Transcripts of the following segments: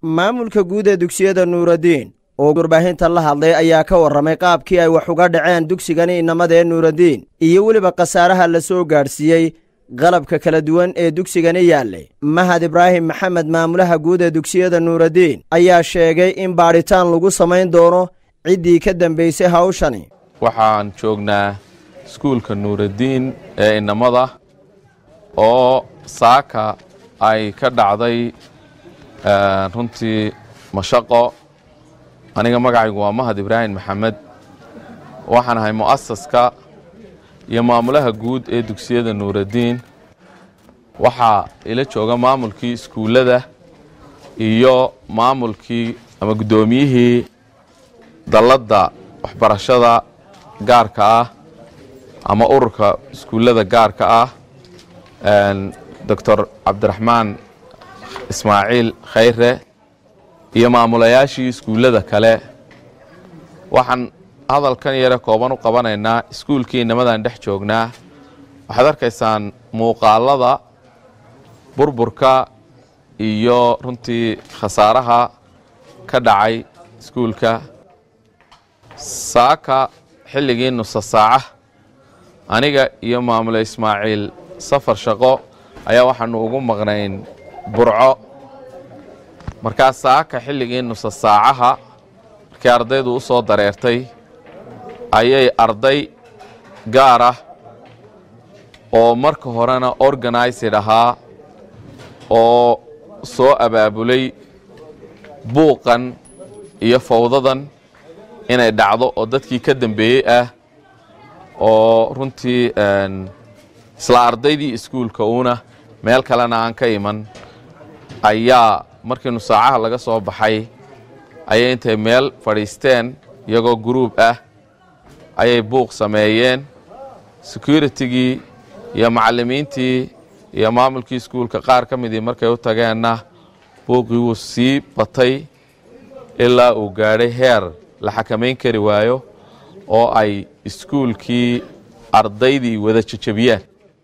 maamulka guud ee dugsiyada nuuraddiin oo warbaahinta la hadlay ayaa ka warramay qaabkii ay wax uga dhaceen dugsigani inamada ee nuuraddiin iyo weliba khasaaraha la soo gaadhsiiyey qalabka kala duwan ee dugsigani yaallay mahad ibraahim maxamed maamulaha guud ee dugsiyada nuuraddiin ayaa sheegay in baadhitaan lagu samayn doono ciddii ka dambaysay hawshani waxaan joognaa iskuulka nuuraddiin ee inamada oo saaka ay ka dhacday runtii mashaqo aniga magacaygu waa mahad ibraahim maxamed waxaan ahay mu'asaska iyo maamulaha guud ee dugsiyada nuuraddiin waxaa ila jooga maamulkii iskuullada iyo maamulkii ama guddoomiyihii dalladda waxbarashada gaarka ah ama ururka iskuullada gaarka ah doctor cabdiraxmaan ismaaciil khayre iyo maamulayaashii iskuullada kale waxaan hadalkan yare kooban u qabanaynaa iskuulkii inamadan dhex joognaa waxaad arkaysaan muuqaalada burburka iyo runtii khasaaraha ka dhacay iskuulka saaka xilligii nusa saaca aniga iyo maamule ismaaciil safar shaqo ayaa waxaanu ugu maqnayn burco markaa saaka xilligii nusa saacaha markii ardaydu u soo dareertay ayay arday gaar ah oo marka horena organized ahaa oo soo abaabulay buuqan iyo fawdadan inay dhacdo oo dadkii ka dambeeyey ah oo runtii isla ardaydii iskuulka uuna meel kalena aan ka iman ayaa markii nusaacaha laga soo baxay ayay intay meel fadhiisteen iyagoo guruub ah ayay buuq sameeyeen securitigii iyo macallimiintii iyo maamulkii iskuulka qaar ka midii markay u tageenna buuqii wuu sii batay ilaa uu gaadhay heer la xakamayn kari waayo oo ay iskuulkii ardaydii wada jejebiyaan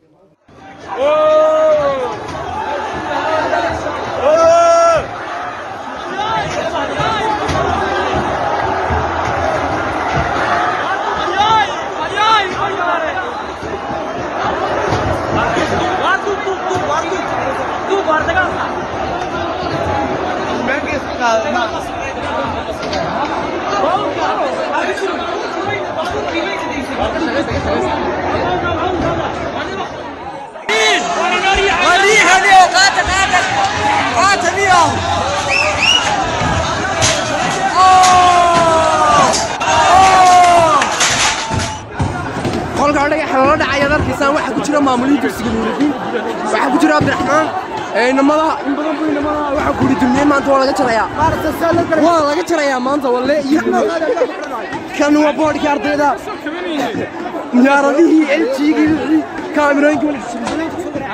qolka dhagaxa lala dhacayaad arkaysaan waxaa ku jira maamulihii dugsiga nuuraddiin waxaa ku jira cabdiraxmaan inamadaha in badan bu inamadaha waxaa ku ridumiyey maanta waa laga jarayaa waa laga jarayaa maanta walle iyo kan waa boodhkii ardayda miyaaradihii eljigii wixii kaamirooyinkii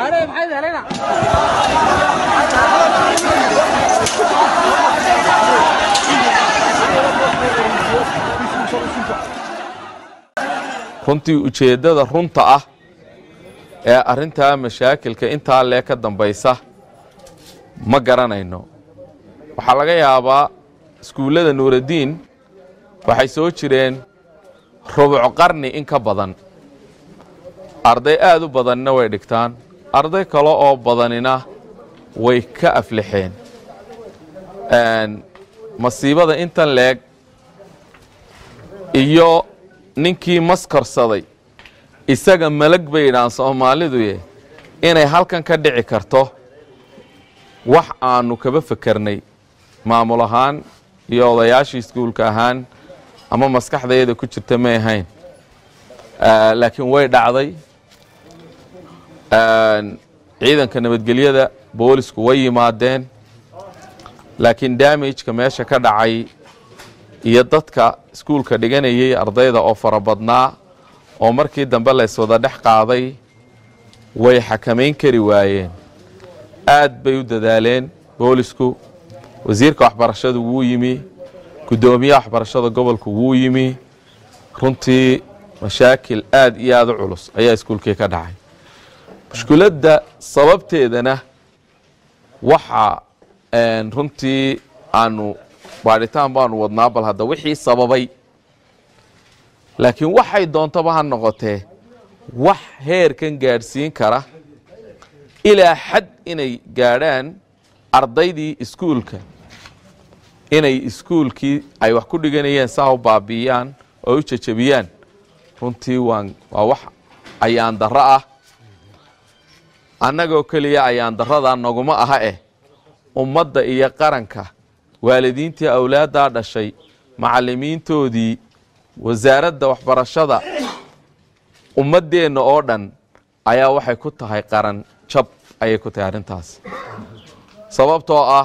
runtii ujeeddada runta ah ee arrintaa mashaakilka intaa lee ka dambaysa ma garanayno waxaa laga yaabaa iskuullada nuuraddiin waxay soo jireen rubuc qarni in ka badan arday aad u badanina way dhigtaan arday kale oo badanina way ka aflixeen masiibada intan leeg iyo ninkii maskarsaday isaga malag bay yidhahaan soomaaliduye inay halkan ka dhici karto wax aanu kaba fekarnay maamul ahaan iyo odayaashii iskuulka ahaan ama maskaxdayada ku jirta may ahayn laakiin way dhacday ciidanka nabadgelyada boolisku way yimaadeen laakiin damageka meesha ka dhacay iyo dadka iskuulka dhiganayay ardayda oo fara badnaa oo markii dambe layswada dhex qaaday way xakamayn kari waayeen aad bay u dadaaleen boolisku wasiirka waxbarashadu wuu yimi guddoomiyaha waxbarashada gobolku wuu yimi runtii mashaakil aad iyo aad u culus ayaa iskuulkii ka dhacay mushkiladda sababteedana waxa runtii aanu baadhitaan baanu wadnaa bal hadda wixii sababay laakiin waxay doontaba ha noqotee wax heerkan gaadhsiin kara ilaa xad inay gaadhaan ardaydii iskuulka inay iskuulkii ay wax ku dhiganayeen saa u baabi'iyaan oo u jejebiyaan runtii waan waa wax ayaan darro ah annagoo keliya ayaan darradaa naguma aha eh ummadda iyo qaranka waalidiintii awlaaddaa dhashay macallimiintoodii wasaaradda waxbarashada ummaddeenna oo dhan ayaa waxay ku tahay qaran jab ayay ku tahay arrintaas sababtoo ah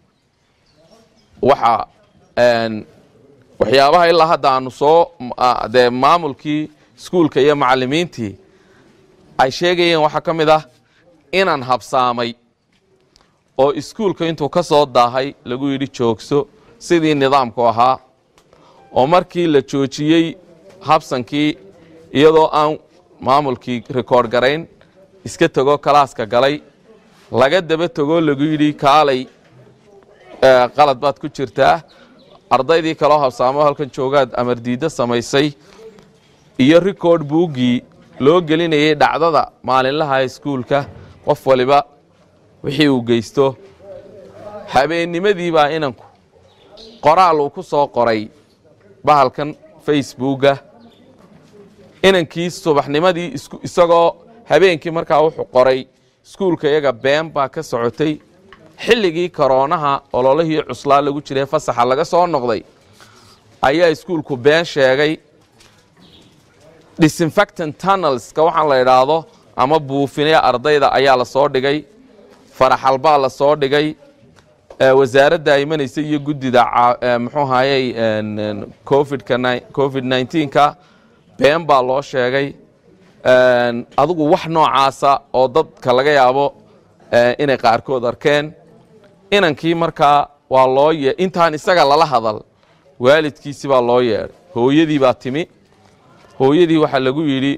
waxa waxyaabaha ilaa hadda aanu soo dee maamulkii iskuulka iyo macallimiintii ay sheegayeen waxaa ka mid ah inaan habsaamay oo iskuulka intuu ka soo daahay lagu yidhi joogso sidii nidaamku ahaa oo markii la joojiyey habsankii iyadoo aan maamulkii rikoord garayn iska tego kalaaska galay laga daba tegoo lagu yidhi kaalay qalad baad ku jirtaa ardaydii kaloo habsaamo halkan joogaad amar diiddo samaysay iyo rikoord buuggii loo gelinayay dhacdada maalinlaha iskuulka qof waliba wixii uu geysto habeennimadii baa inanku qoraal uu ku soo qoray bahalkan facebooka inankii subaxnimadii isagoo habeenkii markaa wuxuu qoray iskuulka iyaga been baa ka socotay xilligii koroonaha ololihii cuslaa lagu jiray fasaxa laga soo noqday ayaa iskuulku been sheegay disinfectant tunnelska waxaan la idhaahdo ama buufinaya ardayda ayaa la soo dhigay faraxalbaa la soo dhigay wasaaradda imanaysa iyo guddida muxuu ahayey covidka covid nneteen-ka been baa loo sheegay adigu wax noocaasa oo dadka laga yaabo inay qaarkood arkeen inankii markaa waa loo ye intaan isaga lala hadal waalidkiisi baa loo yeedhay hooyadii baa timi hooyadii waxaa lagu yidhi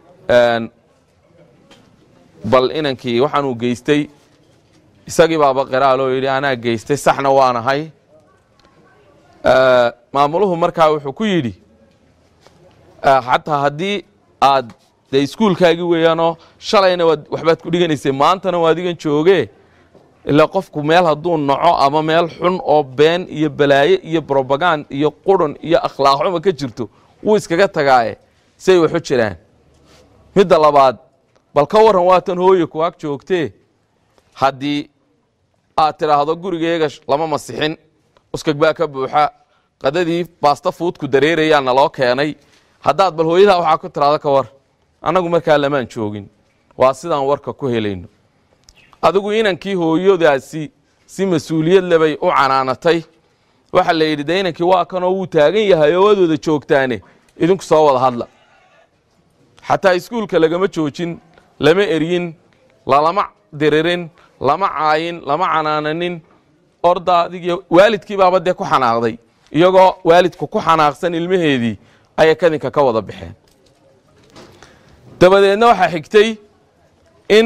bal inankii waxaanuu geystay isagii baaba qiraaloo yidhi anaa geystay saxna waanahay maamuluhu markaa wuxuu ku yidhi xataa haddii aad dee iskuulkaagii weeyaanoo shalayna waad waxbaad ku dhiganaysay maantana waa adigan joogee ilaa qofku meel hadduu naco ama meel xun oo been iyo balaaye iyo brobagand iyo qurun iyo akhlaaqxuma ka jirto wuu iskaga tagaaye say waxu jiraan midda labaad bal ka warran waatan hooye ku ag joogtee haddii aad tidhaahdo gurigeega lama masixin uskag baa ka buuxa qadadii baasta fuudku dareerayaa naloo keenay haddaad bal hooyadaa waxaa ku tidhaahdo ka war annagu markaa lamaan joogin waa sidaan warka ku helayno adigu inankii hooyadaasi si mas-uuliyad lebay u canaanatay waxaa la yidhi de inankii waa kanoo wuu taagan yahay oo waad wada joogtaane idinku soo wada hadla xataa iskuulka lagama joojin lama eryin lalama diririn lama caayin lama canaananin orda adig waalidkii baaba dee ku xanaaqday iyagoo waalidku ku xanaaqsan ilmaheedii ayay kadinka ka wada baxeen dabadeedna waxaa xigtay in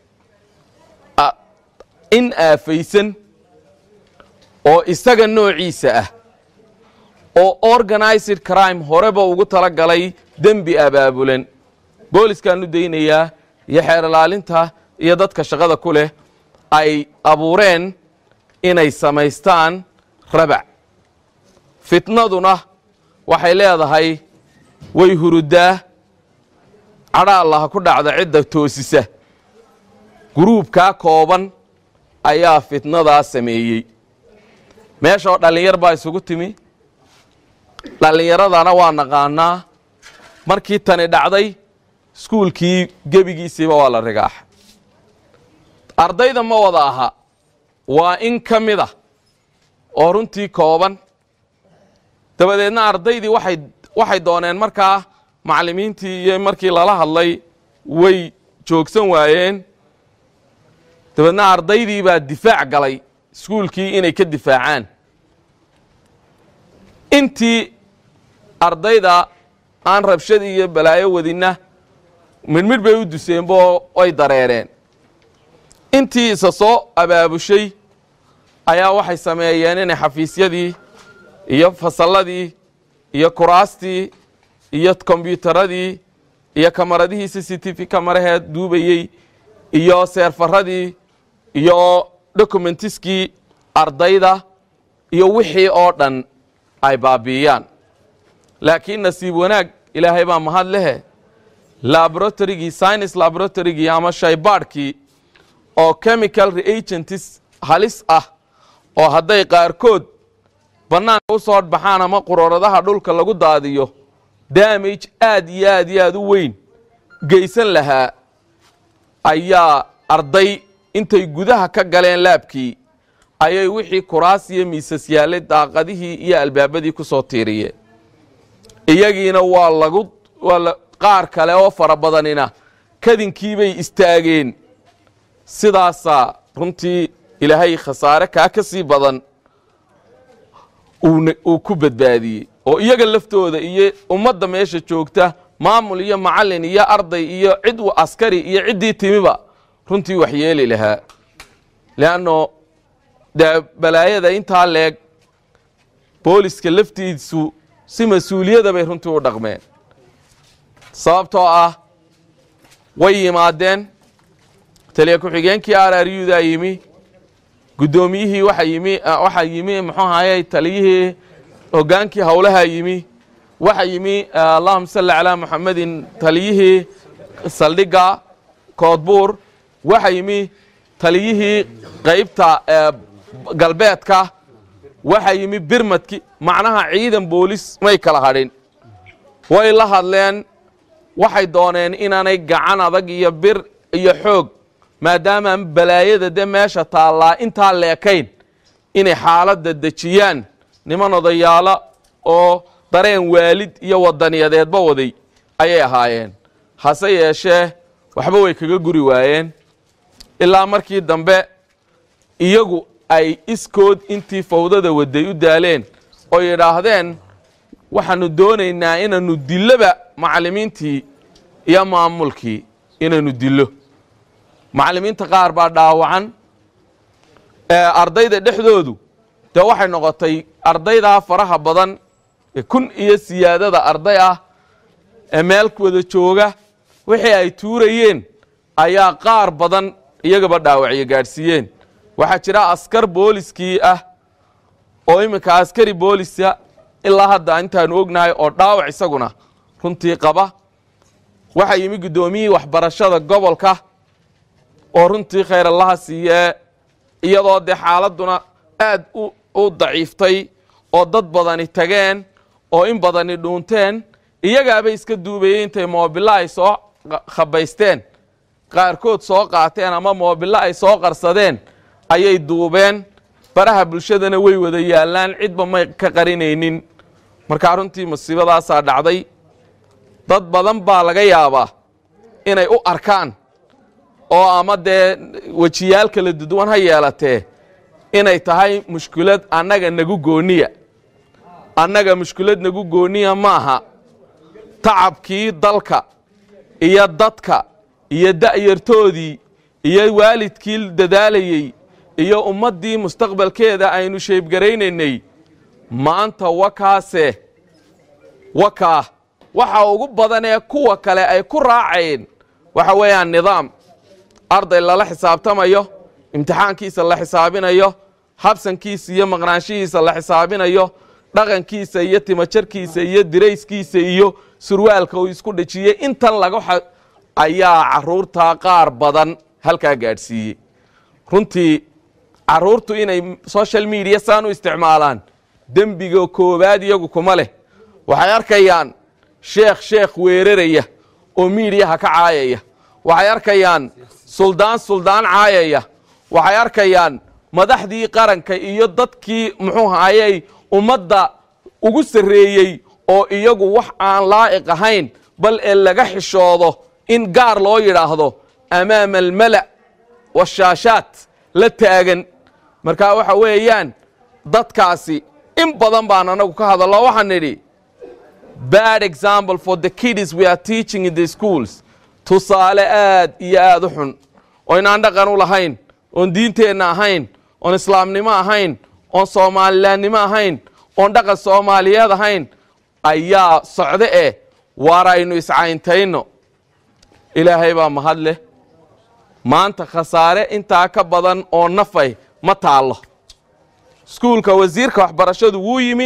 in aafaysan oo isaga noociisa ah oo organized crime horeba ugu tala galay dembi abaabulan booliskaan u daynayaa iyo xeer ilaalinta iyo dadka shaqada ku leh ay abuureen inay samaystaan rabac fitnaduna waxay leedahay way hurudaa cadha allaha ku dhacda cidda toosisa guruubkaa kooban ayaa fitnadaa sameeyey meeshaoo dhallinyar baa isugu timi dhallinyaradana waa naqaanaa markii tani dhacday iskuulkii gebigiisiiba waa la rigaaxa ardayda ma wada aha waa in ka mid a oo runtii kooban dabadeedna ardaydii waxay waxay dooneen markaa macallimiintii iyo markii lala hadlay way joogsan waayeen dabeedna ardaydii baa difaac galay iskuulkii inay ka difaacaan intii ardayda aan rabshad iyo balaayo wadinna midhmidh bay u duseenbo ay dareereen intii isa soo abaabushay ayaa waxay sameeyeen inay xafiisyadii iyo fasalladii iyo kuraastii iyo kombyuutaradii iyo kamaradihii c c t v kamaraheed duubayey iyo seerfaradii iyo dokumentiskii ardayda iyo wixii oo dhan ay baabi'iyaan laakiin nasiib wanaag ilaahay baa mahad lehe laboratorygii science laboratorygii ama shaybaadhkii oo chemical reagents halis ah oo hadday qaarkood bannaanka u soo baxaan ama quroradaha dhulka lagu daadiyo damage aad iyo aad iyo aad u weyn geysan lahaa ayaa arday intay gudaha ka galeen laabkii ayay wixii kuraas iyo miisas yaallay daaqadihii iyo albaabadii ku soo tiiriyeen iyagiina waa lagu waa qaar kale oo fara badanina kadinkiibay istaageen sidaasaa runtii ilaahay khasaare kaa ka sii badan uu ku badbaadiyey oo iyaga laftooda iyo ummadda meesha joogta maamul iyo macallin iyo arday iyo cid askari iyo ciddii timiba runtii wax yeeli lahaa leanno dee balaayada intaa leeg booliska laftiisu si mas-uuliyada bay runtii u dhaqmeen sababtoo ah way yimaadeen taliya ku-xigeenkii araryudaa yimi guddoomiyihii waxa yimi waxaa yimi muxuu ahaye taliyihii hoggaankii howlaha yimi waxa yimi allahuma salli calaa muxamedin taliyihii saldhigga koodbuur waxa yimi taliyihii qaybta galbeedka waxa yimi birmadki macnaha ciidan boolis may kala hadhin way la hadleen waxay dooneen inaanay gacan adag iyo bir iyo xoog maadaama balaayada de meesha taallaa intaa leekayn inay xaaladda dejiyaan niman odayaalo oo dareen waalid iyo wadaniyadeedba waday ayay ahaayeen hase yeeshee waxba way kaga guri waayeen ilaa markii dambe iyagu ay iskood intii fawdada waday u daaleen oo yidhaahdeen waxaanu doonaynaa inaanu dilloba macallimiintii iyo maamulkii inaynu dillo macallimiinta qaar baa dhaawacan ardayda dhexdoodu dee waxay noqotay ardaydaa faraha badan ee kun iyo siyaadada arday ah ee meel wada jooga wixii ay tuurayeen ayaa qaar badan iyagaba dhaawacyo gaadhsiiyeen waxaa jira askar booliskii ah oo iminka askari boolisa ilaa hadda intaanu ognahay oo dhaawac isaguna runtii qaba waxaa yimi guddoomiyihii waxbarashada gobolka oo runtii khayr allaha siiyee iyadoo dee xaaladduna aad u daciiftay oo dad badani tageen oo in badani dhuunteen iyagaabay iska duubayey intay moobilo ay soo khabaysteen qaarkood soo qaateen ama moobilo ay soo qarsadeen ayay duubeen baraha bulshadana way wada yaallaan cidba may ka qarinaynin markaa runtii musiibadaasaa dhacday dad badan baa laga yaabaa inay u arkaan oo ama dee wejiyaal kala duduwan ha yeelatee inay tahay mushkilad annaga nagu gooniya annaga mushkilad nagu gooniya maaha tacabkii dalka iyo dadka iyo da'yartoodii iyo waalidkii dadaalayey iyo ummaddii mustaqbalkeeda aynu sheybgaraynaynay maanta wakaase wakaa waxa ugu badan ee kuwa kale ay ku raaceen waxa weeyaan nidaam arday lala xisaabtamayo imtixaankiisa la xisaabinayo habsankiisa iyo maqnaanshihiisa la xisaabinayo dhaqankiisa iyo timajarkiisa iyo dirayskiisa iyo surwaalka uu isku dhejiyey intan laga ayaa caruurtaa qaar badan halkaa gaadhsiiyey runtii caruurtu inay social media saan u isticmaalaan dembiga koowaad iyagu kuma leh waxay arkayaan sheekh sheekh weeraraya oo miidiyaha ka caayaya waxay arkayaan suldaan suldaan caayaya waxay arkayaan madaxdii qaranka iyo dadkii muxuu hayey ummadda ugu sarreeyey oo iyagu wax aan laa'iq ahayn bal ee laga xishoodo in gaar loo yidhaahdo amaama almala' washaashaat la taagan markaa waxa weeyaan dadkaasi in badan baan anagu ka hadallo waxaan nidhi bad example for the kids we are teaching in the schools tusaale aad iyo aad u xun oo inaan dhaqan u lahayn oon diinteenna ahayn oon islaamnimo ahayn oon soomalilaannimo ahayn oon dhaqan soomaaliyeed ahayn ayaa socde eh waar aynu iscayntayno ilaahay baa mahad leh maanta khasaare intaa ka badan oo nafay ma taallo iskuulka wasiirka waxbarashadu wuu yimi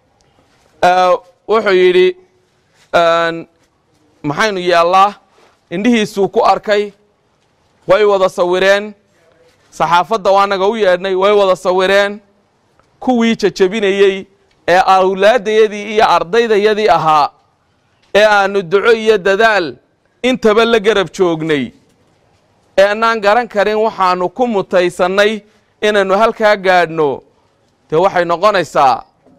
wuxuu yidhi maxaynu yeellaa indhihiisuu ku arkay way wada sawireen saxaafadda waanaga u yeedhnay way wada sawireen kuwii jajabinayey ee awlaaddayadii iyo ardaydayadii ahaa ee aannu duco iyo dadaal intaba la garab joognay ee annaan garan karin waxaannu ku mutaysannay inaynu halkaa gaadhno dee waxay noqonaysaa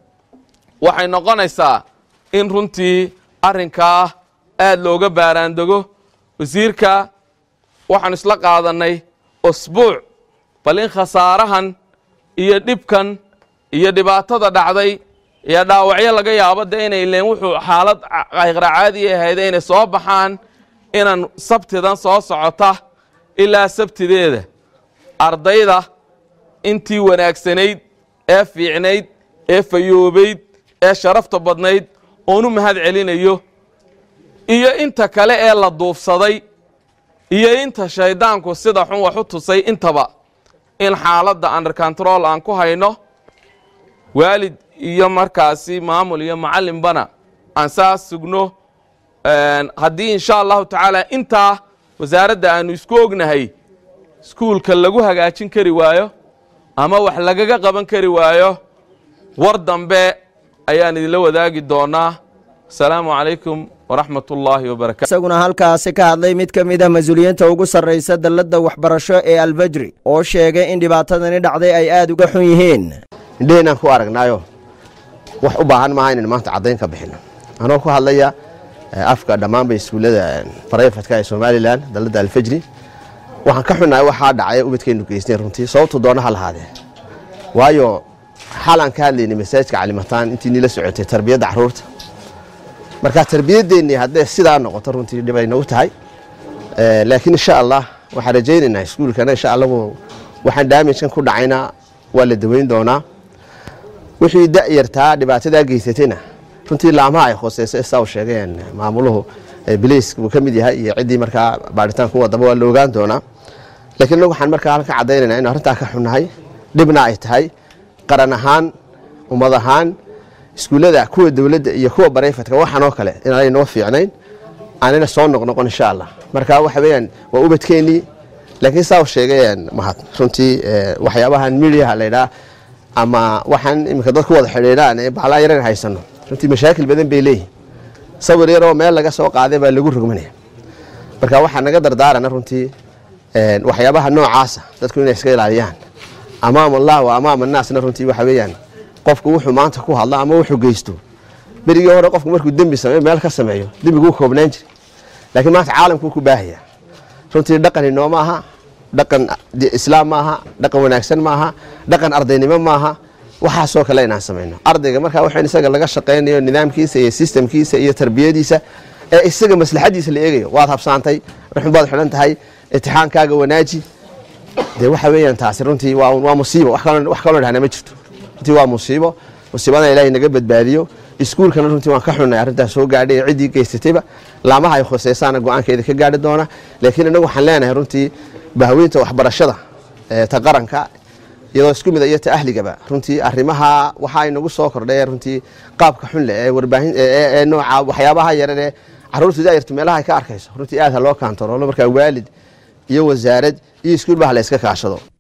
waxay noqonaysaa in runtii arrinkaa aad looga baaraandego wasiirka waxaanu isla qaadannay usbuuc bal in khasaarahan iyo dhibkan iyo dhibaatada dhacday iyo dhaawacyo laga yaabo de inay leen wuxuu xaalad qayqra caadiya ahayd inay soo baxaan inaan sabtidan soo socota ilaa sabtideeda ardayda intii wanaagsanayd ee fiicnayd ee fayoobayd ee sharafta badnayd oon u mahad celinayo iyo inta kale ee la duufsaday iyo inta shayddaanku sida xun wax u tusay intaba in xaaladda under control aan ku hayno waalid iyo markaasi maamul iyo macallinbana aan saas sugno haddii insha allahu tacaala intaa wasaaradda aanu isku ognahay iskuulka lagu hagaajin kari waayo ama wax lagaga qaban kari waayo war dambe ayaan idinla wadaagi doonaa asalaamu calaykum waraxmat ullaahi wabarakatu isaguna halkaasi ka hadlay mid ka mid a mas-uuliyiinta ugu sarraysa dalladda waxbarasho ee albajri oo sheegay in dhibaatadani dhacday ay aad uga xun yihiin indheheynaan ku aragnaayo wax u baahan maaha inaynu maanta caddayn ka bixino anoo ku hadlaya afka dhammaanba iskuullada barayfatka ee somalilan dalladda alfajri waxaan ka xunnahay waxaa dhacay ubadkaynu geysteen runtii sababtu doona ha lahaadee waayo xalaan ka hadlaynay masaajidka calimataan intii niila socotay tarbiyadda carruurta marka tarbiyadeennii hadday sidaa noqoto runtii dhibay nagu tahay laakiin insha allah waxaan rajaynaynaa iskuulkana insha allahu waxaan daamijkan ku dhacayna waa la daweyn doonaa wixii da'yartaa dhibaatadaa geysatayna runtii laamaha ay hooseyso saa u sheegeen maamuluhu biliis uu ka mid yahay iyo ciddii markaa baaritaanku wadaba waa la ogaan doonaa laakiin inagu waxaan markaa halka caddaynayna inu arrintaa ka xunnahay dhibna ay tahay qaran ahaan ummad ahaan iskuullada kuwa dowladda iyo kuwa barayfatka waxaan oo kale inaanay noo fiicnayn aanayna soo noqnoqon insha allah marka waxa weeyaan waa ubadkeennii laakiin saa u sheegayeen mahad runtii waxyaabahan midiyaha laydhaa ama waxaan iminka dadku wada xidhiidhaan ee baalaa yaran haysano runtii mashaakil badan bay leeyihin sawir yaroo meel laga soo qaaday baa lagu rogmanaya marka waxaa naga dardaarana runtii waxyaabaha noocaasa dadku inay iska ilaaliyaan amaam allah wa amaam annaasna runtii waxa weeyaan qofku wuxuu maanta ku hadlo ama wuxuu geysto berigii hore qofku markuu dembi sameeyo meel ka sameeyo dembiguu koobnaan jiri laakiin maanta caalamkuu ku baahaya runtii dhaqan inoo ma aha dhaqan islaam ma aha dhaqan wanaagsan ma aha dhaqan ardaynimo ma aha waxaasoo kale inaan samayno ardayga markaa waxaan isaga laga shaqaynayo nidaamkiisa iyo sistamkiisa iyo tarbiyadiisa ee isaga maslaxadiisa la eegayo waad habsaantay ruxun baad xidhan tahay itixaankaaga wanaaji dee waxa weeyaan taasi runtii waa musiibo wax kaloo dhahna ma jirto runtii waa musiibo musiibadana ilaahay naga badbaadiyo iskuulkana runtii waan ka xunnay arrintaas soo gaadhay ee ciddii geysatayba laamaha ay khuseysaana go-aankeeda ka gaadhi doona laakiin innagu waxaan leenahay runtii bahweynta waxbarashada ta qaranka iyadoo isku mid iyo ta ahligaba runtii arrimaha waxa ay nagu soo kordhay runtii qaabka xunle ee warbaahin ee nooca waxyaabaha yaran ee carruurtu daayartu meelaha ay ka arkayso runtii aad ha loo kaantaroolo markaa waalid iyo wasaarad iyo iskuul bah la iska kaashado